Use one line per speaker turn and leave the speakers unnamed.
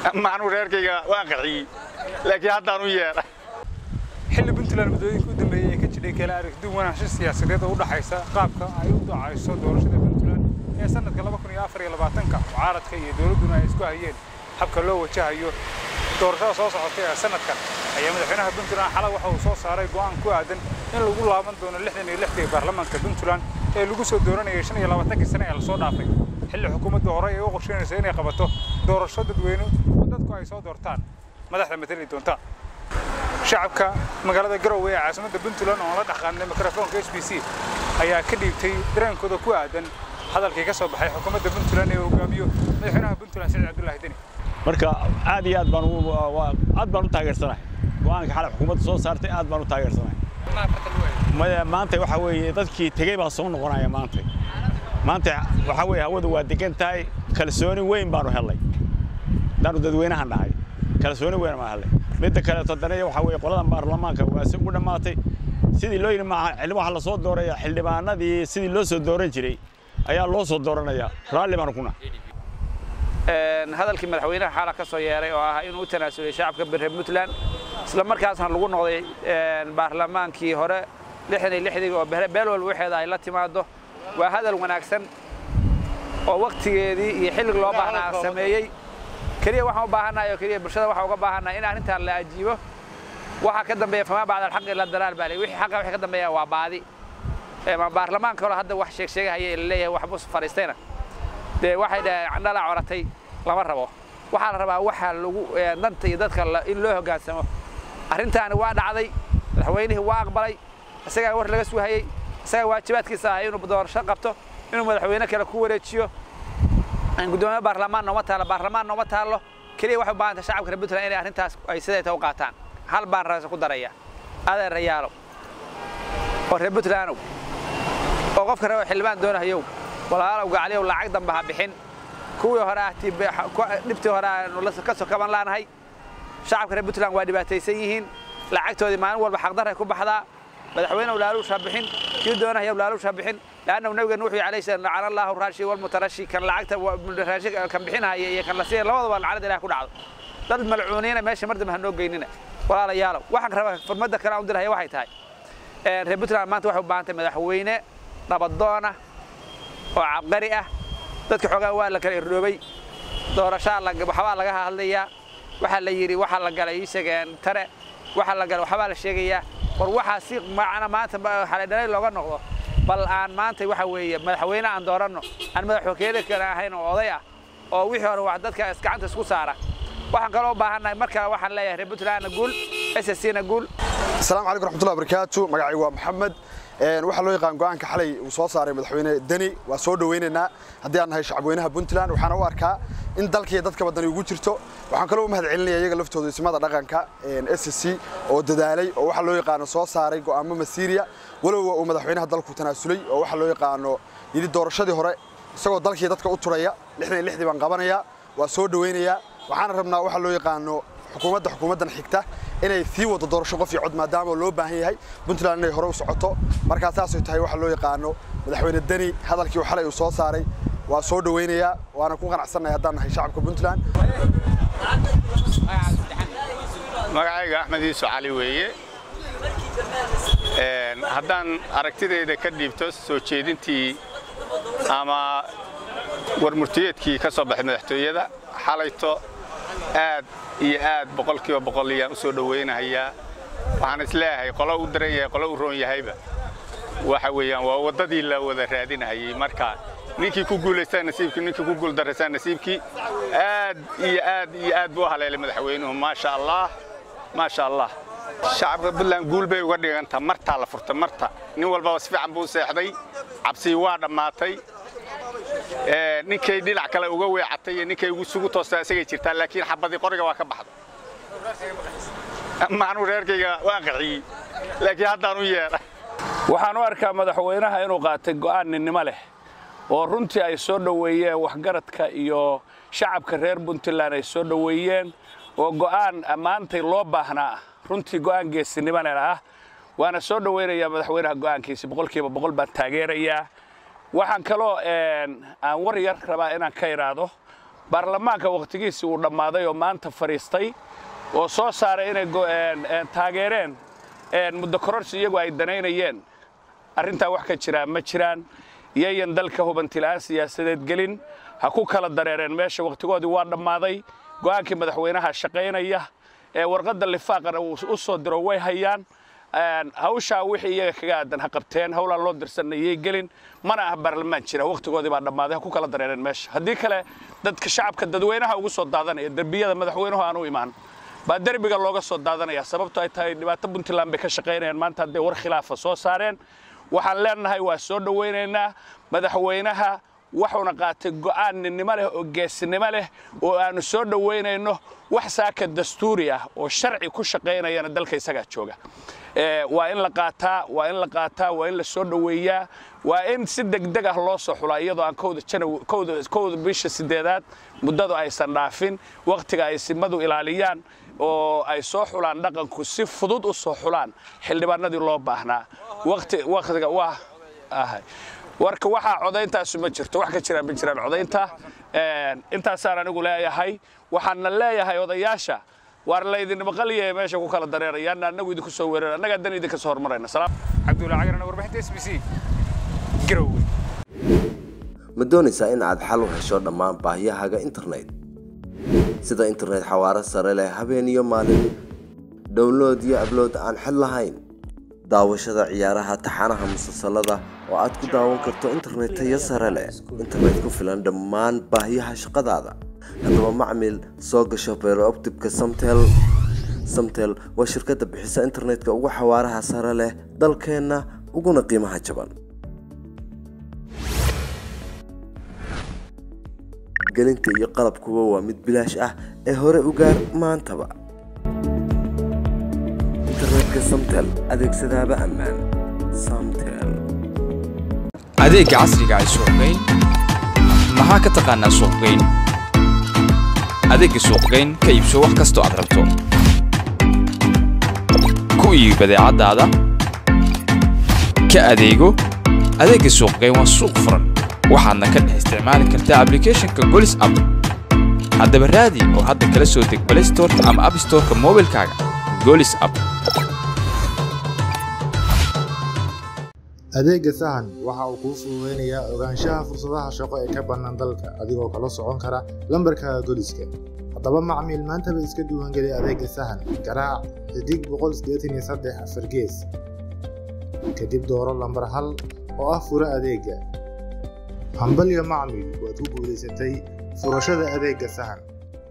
macnuu reerkayga waan qaxiyey laakiin haddaan u yeedha
xilli puntland muddooyinka u dambeeyey ee ka jidhay kala aragti wanaansho siyaasadeed oo u dhaxaysa qaabka ay u dacayso doorashada puntland ee sanadka laba kun iyo afar iyo labaatanka mucaaradka iyo dowladduna ay isku hayeen habka loo wajahayo doorashada soo socotay ee sanadkan ayaa madaxweynaha puntland xalay waxa uu soo saaray go'aan ku aadan in lagu laaban doono lixdan iyo lixdii baarlamaanka puntland ee lagu soo dooranayay shan iyo labaatankii sane ee lasoo dhaafay xilli xukuumadda hore ay u qorsheynayso inay qabato doorasho dadweyne oo dadku ay soo doortaan madaxda matali doonta shacabka magaalada garowe ee caasimadda puntland oo la dhaqaanay mikrofoonka s b c ayaa ka dhiibtay dareenkooda ku aadan hadalkii ka soo baxay xukuumadda puntland ee hogaamiyo madaxweynaha puntland siciid cabdullaahi deni
marka aad iyo aad baan aad baan u taageersanahay go'aanka xalay xukuumadda soo saartay aad baan u taageersanahay maanta waxa weeye dadkii tegey baa soo noqonaya maanta maanta waxa weeye hawadu waa degan tahay kalsooni weyn baanu helnay haddaanu dadweynahan nahay kalsooni weyn baan helnay midda kaleeto haddana waxa weeye qoladan baarlamaanka waa si ugu dhammaatay sidii loo yidhi maaha waxaa la soo dooraya xildhibaanadii sidii loo soo dooran jiray ayaa loo soo dooranaya raalli baanu kuna
hadalkii madaxweynaha xaala ka soo yeeray oo ah inuu u tanaasulay shacabka bere puntland isla markaasna lagu noqday baarlamaankii hore lixdan iyo lixdii oo beel walba waxeeda ay la timaado waa hadal wanaagsan oo waktigeedii iyo xillig loo baahnaa sameeyey keliya waxaan u baahannahay oo keliya bulshada waxaan uga baahannahay in arrintan la ajiibo waxaa ka dambeeya famaa bacda alxaqi ila dalaal baa wixii xaqa wixii ka dambeeya waa baadi ma baarlamaanka hore hadda wax sheeg sheegahaya la leeyahay waxbuu fariistayna dee waxay dhaheen candhala coratay lama rabo waxaa la rabaa waxa lagu danta iyo dadka in loo hoggaansamo arrintaani waa dhacday madaxweynihii waa aqbalay isagaa war laga suuhayey isagaa waajibaadkiisa ahay inuu doorasho qabto inuu madaxweyne kale ku wareejiyo gudoomiye baarlamaan nooma taallo baarlamaan nooma taallo keliya waxay u baahan tahay shacabka reer puntland inay arrintaas ay siday tahay u qaataan hal baan raasa ku daraya adeerayaalow oo reer puntlandow oo qofka raba xildhibaan doonahayow walaalow gacliyow lacag dambe ha bixin kuwii hore ah dhibtii hore aanu ka soo kaban laanahay shacabka reer puntland waa dhibaataysan yihiin lacagtoodii maalin walba xaqdarray ku baxdaa madaxweynew laaluusha bixin kii doonahayow laaluusha bixin laannahu nabigeena wuxuu alayhi salaam lacana allahu raashi walmutarashi kan lacagta raashi kan bixinahaya iyo kan la siinaya labadaba lacnada ilaah ku dhacdo dad malcuuniina meesha mar dambe ha noo geynina walaalayaalow waxaan rabaa furmadda kale aan u dirahaya waxay tahay reer puntland maanta waxay u baahan tahay madaxweyne nabadoona oo cabqari ah dadka xoogaa waa la kala irdhoobay doorashaa waxbaa laga hadlayaa waxaa la yidhi waxaa la galay isageen tare waxaa la galay waxbaa la sheegayaa war waxaa si macna maanta xalaydhalay looga noqdo bal aan maanta waxa weeye madaxweyne aan dooranno aan madaxwakeele kale ahayn oo oday ah oo wixii hore wax dadka gacanta isku saara waxaan kaloo u baahannahay mar kale waxaan leeyahay reer puntlandna guul sscna guul
asalaamu calaykum raxmatullahi barakaatu magacaygu waa maxamed waxaa loo yaqaan go'aanka xalay uu soo saaray madaxweyne deni waa soo dhawaynaynaa haddii aan nahay shacabweynaha puntland waxaana u arkaa in dalkaiyo dadka badani ugu jirto waxaan kaloo u mahad celinaya iyaga laftooda ismada dhaqanka s c oo dadaalay oo waxaa loo yaqaano soo saaray go'aamo masiiriya walowba uu madaxweynaha dalku tanaasulay oo waxaa loo yaqaano yidhi doorashadii hore isagoo dalkii dadka u turaya lixdan iyo lixdii baan qabanayaa waa soo dhawaynayaa waxaana rabnaa waxaa loo yaqaano xukuumadda xukuumaddan xigta inay sii wado doorasho qof iyo cod maadaama loo baahan yahay puntland inay hore u socoto markaa saasay tahay waxaa loo yaqaano madaxweyne deni hadalkii uu xalay uu soo saaray waa soo dhawaynayaa waana ku qanacsannahay haddaan nahay shacabka puntland
magacayga axmed iiso cali weeye haddaan aragtidayda ka dhiibto soo jeedintii ama warmurtiyeedkii ka soo baxay madaxtooyada xalayto aad iyo aad boqolkiiba boqol ayaan u soo dhowaynahayaa waxaan isleeyahay qolo u daran yahay qolo u roon yahayba waxa weeyaan waa waddadii la wada raadinahayay marka ninkii ku guulaystaa nasiibkii ninkii ku guuldarraysaa nasiibkii aad iyo aad iyo aad buu u haleelay madaxweynuhu maasha allah maasha allah shacabka puntland guul bay uga dhiganta martaa la furtay marta nin walbaba si fiican buu seexday cabsii waa dhammaatay ninkay dhinac kale uga weecatay iyo ninkay isugu toostaa isagay jirtaa laakiin xabadii qoriga waa ka baxda macnuu reerkayga waan qaxiyey laakiin haddaan u yeedha
waxaan u arkaa madaxweynaha inuu qaatay go'aan ninnimo leh oo runtii ay soo dhoweeyeen waxgaradka iyo shacabka reer puntland ay soo dhoweeyeen oo go'aan ammaantay loo baahnaa runtii go'aan geesinimana ah waana soo dhowaynayaa madaxweynaha go'aankiisi boqolkiiba boqol baan taageerayaa waxaan kaloo aan war yar rabaa inaan ka idhaahdo baarlamaanka wakhtigiisii uu dhammaaday oo maanta fadhiistay oo soo saaray inay taageereen muddo kororsi iyagu ay danaynayeen arrintaa wax ka jiraa ma jiraan iyayan dalka hubantila'aan siyaasadeed gelin ha ku kala dareereen meesha wakhtigoodii waa dhammaaday go'aankii madaxweynaha shaqaynaya ee warqadda lifaaqana uu u soo diro way hayaan hawshaa wixii iyaga kaga aadan ha qabteen howlaan loo dirsanayay gelin mana ah baarlamaan jira wakhtigoodii baa dhammaaday ha ku kala dareereen meesha haddii kale dadka shacabka dadweynaha ugu soo daadanaya derbiyada madaxweynuhu aan u imaan baa derbiga looga soo daadanaya sababto ay tahay dhibaato puntland bay ka shaqaynayaan maanta hadday war khilaafa soo saareen waxaan leenahay waa soo dhowaynaynaa madaxweynaha waxuuna qaatay go'aan ninnimo leh oo geesinimo leh oo aanu soo dhowaynayno wax saaka dastuuri ah oo sharci ku shaqaynayana dalka isagaa jooga waa in la qaataa waa in la qaataa waa in la soo dhoweeyaa waa in si degdeg ah loo soo xulaa iyadoo aan kowda bisha sideedaad muddadu aysan dhaafin wakhtiga ay simadu ilaaliyaan oo ay soo xulaan dhaqanku si fudud u soo xulaan xildhibaanadii loo baahnaa wakhtiga waa ahay warka waxaa codayntaasu ma jirto wax ka jiraan ma jiraan codaynta intaasaan anigu leeyahay waxaana leeyahay odayaasha waar laydin maqaliya meesha ku kala dareerayaan annagu idinku soo weerar annagaa dan idinka soo hormarayna
cabdulla cagarana warbixinta s b c garowe
ma doonaysaa in aad xal u hesho dhammaan baahiyahaaga internet sida internet xawaaro sare leh habeen iyo maalin download iyo ablood aan xid lahayn daawashada ciyaaraha taxanaha musalsalada oo aad ku daawan karto internet tayo sare leh internet ku filan dhammaan baahiyaha shaqadaada haddaba macmil soo gasho beerooptibka samtel samtel waa shirkadda bixisa internetka ugu xawaaraha sare leh dalkeenna uguna qiimaha jaban gelinta iyo qalabkuba waa mid bilaash ah ee hore u gaar maantaba internetka samtel adeegsadaaba ammaan samtel
adeegga casriga ay suuqgeyn maxaa ka taqaanaa suuqgeyn adeegga suuqgeyn ka iibso wax kastoo aad rabto ku iibi badeecadaada ka adeego adeegga suuqgeyn waa suuq furan waxaadna ka dhex isticmaali kartaa ablicathonka golis app haddaba raadi oo hadda kala soo deg play storeka ama app storeka moobilkaaga golis app
adeegga sahan waxa uu kuu fududaynayaa ogaanshaha fursadaha shaqo ee ka bannaan dalka adigoo kala socon kara lambarkaaga goliska haddaba macmiil maantaba iska duwangeli adeegga sahan garaac xidig afar gees kadib dooro lambar hal oo ah fura adeegga hambalyo macmiil waad ku guulaysatay furashada adeegga sahan